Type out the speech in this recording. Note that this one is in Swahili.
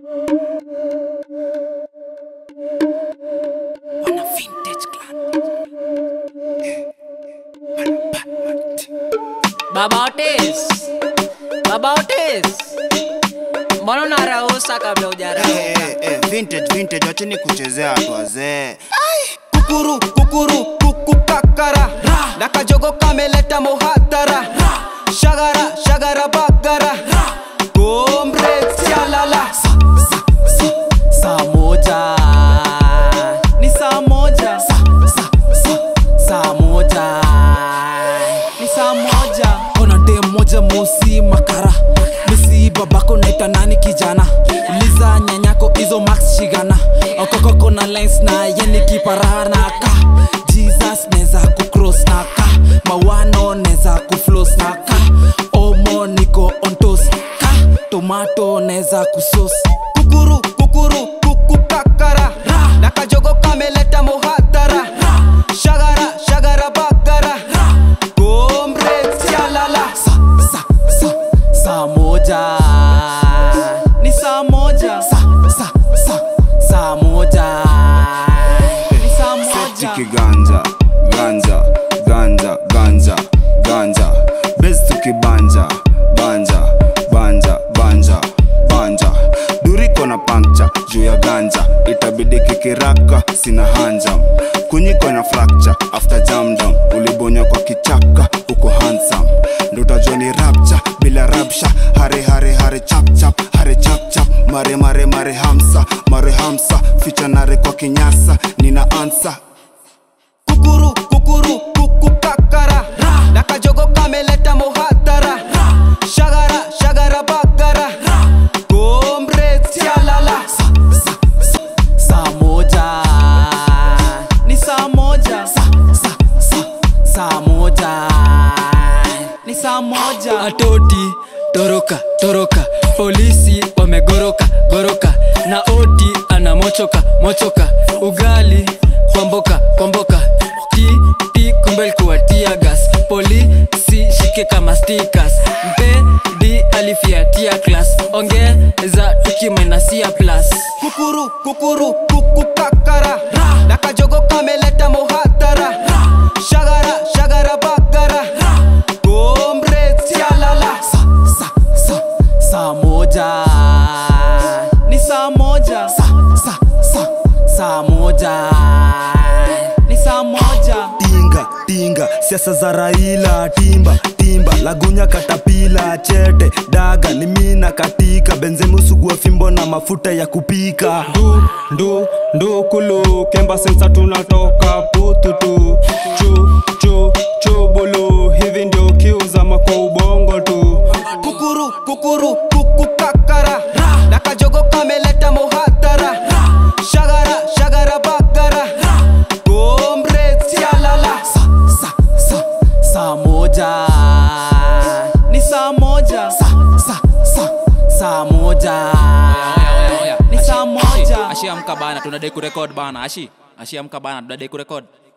Wana vintage clan. Baba Otis. Baba Otis. Mbona unarausa kabla hujarauka? Eh, eh, eh, vintage vintage wacheni kuchezea watu wazee kukuru kukuru kukukakara na kajogo kameleta muhatara shagara shagara bagara gomre sialala Saa moja. Ni saa moja. Saa moja. Ni saa moja. ona dem moja mosi makara misi babako naita nani kijana liza nyanyako izo max shigana okokoko na lines na yeni kiparanaka jesus neza kucross naka mawano neza kuflos naka omo niko ontos ka tomato neza kusos kukuru kukuru kukukakara na kajogo kameleta muhatara shagara shagara bagara gomre sialala sa sa sa saa moja Ni saa moja. sa sa sa saa moja Ni saa moja. Tiki ganja, ganja, ganja, ganja, ganja. Bez tukibanja, banja, banja, banja, banja. Duriko na pancha juu ya ganja, itabidi kikiraka, sina hanja. Kunyiko na fracture after jam down, ulibonya kwa kichaka, uko handsome. Ndo utajua ni rapture bila rapsha, hare hare hare chap chap, hare chap chap, mare mare mare hamsa, mare hamsa, ficha nare kwa kinyasa, nina ansa kukuru kukuru kukukakara na kajogo kameleta muhatara shagara shagara bagara gomre sialala saa moja Ni saa moja. sa sa sa saa moja Ni saa moja. atoti toroka toroka polisi wamegoroka goroka na oti anamochoka mochoka ugali kwamboka kwamboka ti ti kumbe likuwa tiagas polisi shike kama stikas mpedi alifiatia klas ongeza tukimenasia plus kukuru kukuru kukukakara na kajogo kameleta muhatara shagara shagara bagara gomre sialala sa sa sa saa moja Ni saa moja. sa sa sa saa moja Ni saa moja. tinga tinga siasa za raila timba timba lagunya katapila chete daga ni mina katika benzemusugua fimbo na mafuta ya kupika ndu ndu ndu kulu kemba sensa tunatoka pututu chu chu chubulu hivi ndio kiuzama kwa ubongo tu kukuru kukuru kukukakara na kajogo kameleta muhatara shagara shagara bagara gomre sialala sa sa sa saa moja Ni saa moja. sa sa sa saa moja Ni saa moja. ashi amka bana tunadai kurekod bana ashi ashi amka bana tunadai kurekod